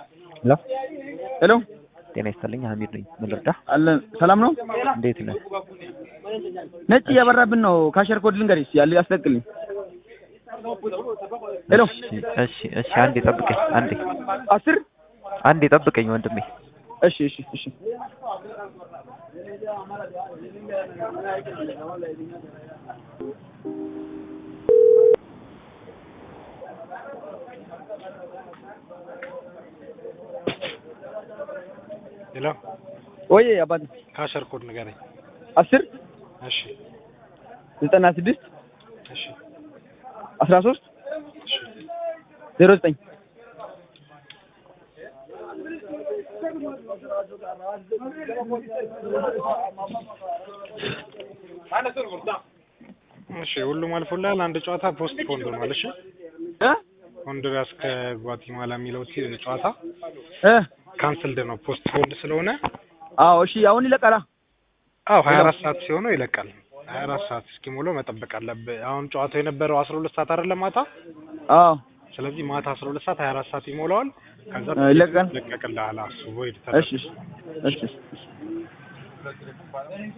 ሄሎ ሄሎ ጤና ይስጥልኝ ሀሚድ ነኝ ምን ልርዳ አለን ሰላም ነው እንዴት ነህ ነጭ እያበራብን ነው ካሸር ኮድ ልንገርሽ ያለ ያስለቅልኝ ሄሎ እሺ እሺ እሺ አንዴ ጠብቀኝ አንዴ አስር አንዴ ጠብቀኝ ወንድሜ እሺ እሺ እሺ ሄሎ ወይ አባቴ ካሸር ኮድ ንገረኝ። አስር እሺ ዘጠና ስድስት እሺ አስራ ሶስት እሺ ዜሮ ዘጠኝ እሺ ሁሉም አልፎልሃል። አንድ ጨዋታ ፖስት ፖንድ ሆኗል። እሺ እ ሆንዱራስ ከጓቲማላ የሚለው ቲ- ጨዋታ እ ካንስልድ ነው ፖስት ፖንድ ስለሆነ። አዎ እሺ አሁን ይለቀላ አዎ ሀያ አራት ሰዓት ሲሆነው ይለቃል። ሀያ አራት ሰዓት እስኪሞላው መጠበቅ አለብህ። አሁን ጨዋታው የነበረው አስራ ሁለት ሰዓት አይደለም ማታ። አዎ ስለዚህ ማታ አስራ ሁለት ሰዓት ሀያ አራት ሰዓት ይሞላዋል። ከዛ እ ይለቃል። ይለቀቅልሃል። እሱ ቮይድ እሺ እሺ እሺ